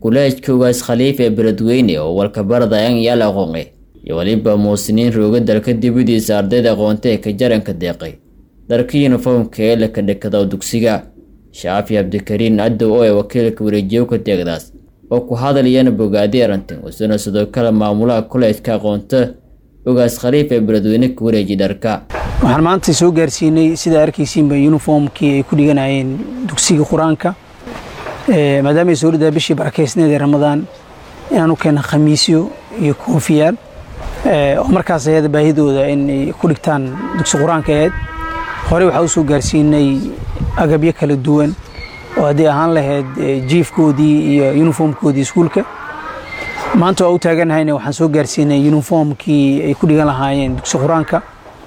kuleejka ugaas khaliif ee beledweyne oo walkabaradayan yaal aqoonqe iyo weliba muusiniin rooga dalka dibadiisa ardayda aqoonta ee ka jaranka deeqay dharka yuniformka ee la kadhekada dugsiga shaafi cabdikariin cadow oo ee wakiilka wareejiyowka deeqdaas oo ku hadlayana bogaadi arantan isuna sidoo kale maamulaha kuleejka aqoonta ugaas khaliif ee beledweyne ka wareejiy dharka waxaan maanta soo gaarsiinay sida arkaysiinba yuniformkii ay ku dhiganayeen dugsiga qur-aanka maadaama ay soo dhadaa bishii barakeysneed ee ramadaan inaan u keena khamiisyo iyo koofiyaal oo markaas ayada baahidooda inay ku dhigtaan dugsi qur-aanka aheyd horey waxaa u soo gaarsiinay agabyo kala duwan oo haddii ahaan lahayd jiifkoodii iyo yuniformkoodii iskuulka maanta waa u taaganahayna waxaan soo gaarsiinay yuniformkii ay ku dhigan lahaayeen dugsi qur-aanka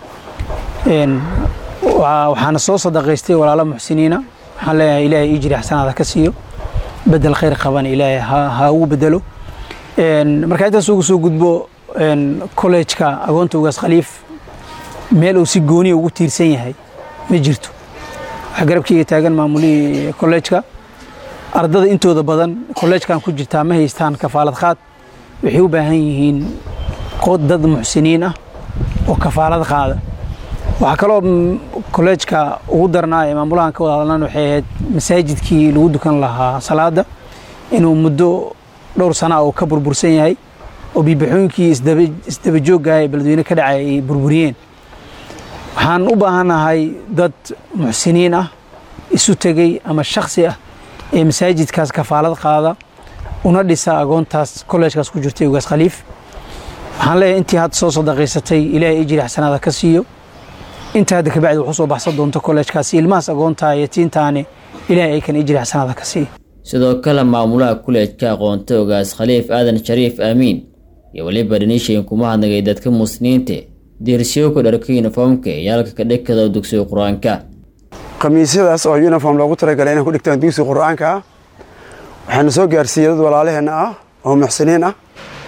waxaana soo sadaqaystay walaalo muxsiniina waxaan leeyahay ilaahay ijri xasanaada ka siiyo bedel khayr qaban ilaahay ha ugu bedelo markaa intaas ugu soo gudbo kollejka agoonta ugaas khaliif meel uu si gooniya ugu tiirsan yahay ma jirto waxaa garabkeyga taagan maamulihii kollejka ardada intooda badan kollejkan ku jirtaa ma haystaan kafaalad qaad waxay u baahan yihiin dad muxsiniin ah oo kafaalad qaada waxaa kaloo kolleejka ugu darnaa ee maamulahan ka wada hadlan waxay ahayd masaajidkii lagu dukan lahaa salaada inuu muddo dhowr sana oo ka burbursan yahay oo biibaxooyinkii isdabajooggaah ee beledweyne ka dhacay ay burburiyeen waxaan u baahannahay dad muxsiniin ah isu tegey ama shaksi ah ee masaajidkaas kafaalad qaada una dhisa agoontaas kolleejkaas ku jirtay ugaas khaliif waxaan leeyahay intii hadda soo sadaqaysatay ilaahay ijri xasanaada ka siiyo inta hadda kabacdi wax u soo baxsan doonto kollejkaasi ilmahaas agoontaa yatiintaani ilaahay ay kan ijri xasanaada ka siiyo sidoo kale maamulaha kuleejka aqoonta ogaas khaliif aadan shariif aamiin iyo weliba dhanishayn kuma hadnagay dadka muslimiinta diirsiyowka dharka yuniformka ee yaalka ka dhekada dugsiga qur-aanka khamiisyadaas oo yuniform loogu talagalay inay ku dhigtaan dugsiga qur-aanka ah waxaana soo gaarsiiyey dad walaalaheenna ah oo muxsiniin ah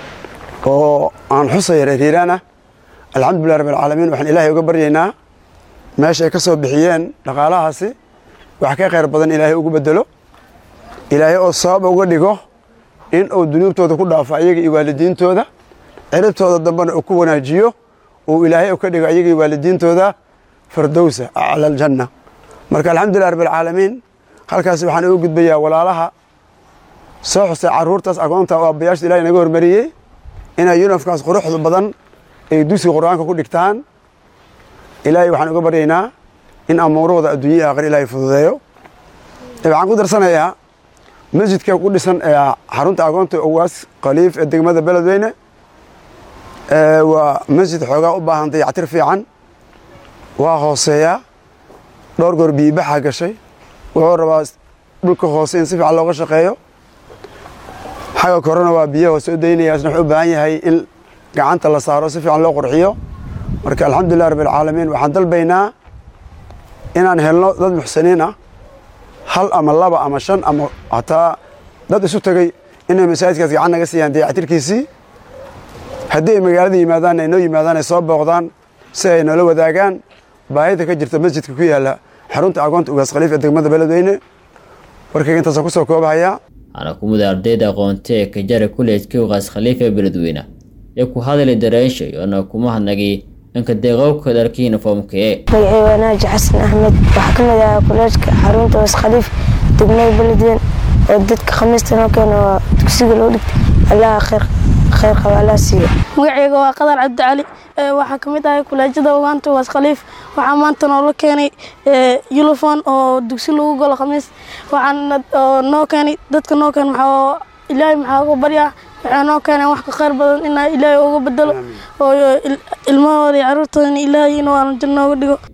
oo aan xusaya reeriiraan ah alxamdulilah rabbilcaalamiin waxaan ilaahay uga baryaynaa meesha ay ka soo bixiyeen dhaqaalahaasi wax ka khayr badan ilaahay ugu bedelo ilaahay oo sabab uga dhigo in uu dunuubtooda ku dhaafo ayaga iyo waalidiintooda ciribtooda dambena uu ku wanaajiyo uu ilaahay ka dhigo ayaga iyo waalidiintooda fardowsa acla aljanna marka alxamdulilah rabbilcaalamiin halkaas waxaan uga gudbayaa walaalaha soo xusay carruurtaas agoonta oo aabbayaasha ilahay naga hormariyey inay yunifkaas quruxda badan ay dugsiga qur-aanka ku dhigtaan ilaahay waxaan uga baryaynaa in amuurahooda adduunya aakhir ilaahay fududeeyo waxaan ku darsanayaa masjidka ku dhisan ee xarunta agoonta owaas khaliif ee degmada beledweyne waa masjid xoogaa u baahan dayactir fiican waa hooseeyaa dhowr goor biyibaxa gashay wuxuu rabaa dhulka hoose in si fiican looga shaqeeyo xagga korena waa biyo hoose u daynaya isna wuxuu u baahan yahay in gacanta la saaro si fiican loo qurxiyo marka alxamdulilah rabbilcaalamiin waxaan dalbaynaa inaan helno dad muxsiniin ah hal ama laba ama shan ama hataa dad isu tegey inay masaajidkaas gacan naga siiyaan dayactirkiisii haddii ay magaalada yimaadaan ay noo yimaadaan ay soo booqdaan si ay noola wadaagaan baahida ka jirta masjidka ku yaalla xarunta agoonta ugaas khaliif ee degmada beledweyne warkayga intaasaan ku soo koobahayaa waxaana ku mid ardayda aqoonta ee ka jara kuleejka ugaas khaliif ee beledweyne ee ku hadlay dareenshay oona kuma hadnagay dhanka deeqowka dharka yuniformka ee magacay waa naaji xasan axmed waxaa ka mid ahaa kuleejka xarunta ugaas khaliif degmada beledweyne oo dadka khamiista noo keena waa dugsiga loo dhigtay allaha khayr khayr qaba allah siiyo magacayga waa qadar cabdicali waxaa ka mid ahay kuleejada ogaanta ugaas khaliif waxaa maanta noola keenay yulifon oo dugsi lagu galo khamiis waxaan noo keenay dadka noo keen maxaa ilaahay maxaa uga baryaa waxay noo keeneen wax ka khayr badan inaa ilaahay uga bedelo oo ilmahooda iyo carruurtooda ilaahay inuu aan janno uga dhigo